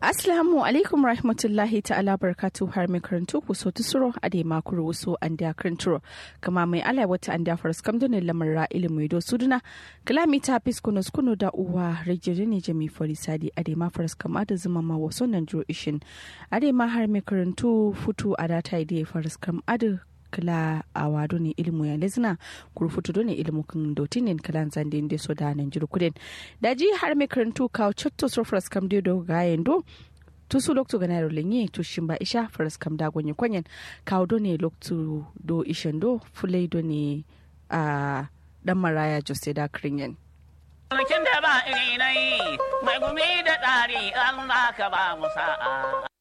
Assalamu alaikum rahmatullahi ta'ala barkatu har mai karantu ku so tusuro a da makuru wasu an da karanturo kama mai ala wata an da faras kam donin lamarra ilimi do suduna kalami ta fis kuno kuno da uwa rajiri ne jami sadi a da ma faras kama da zuma ma wasu nan jiro ishin a da ma har mai karantu futu a da ta da faras kam adu kala a wado ne ilimu ya lezina kuru futu do ne ilimu kan dotinin kalan zande da so da nan jiru kudin da ji har mai karantu kawo cotto so faras kam do gayen do tusu loktu gana ro lenye to shimba isha faras kam da gonye kwanyen kawo do ne loktu do ishen do fulai do ne a dan maraya jose da kringen Sarkin da ba iri mai gumi da tsari Allah ka ba mu sa'a.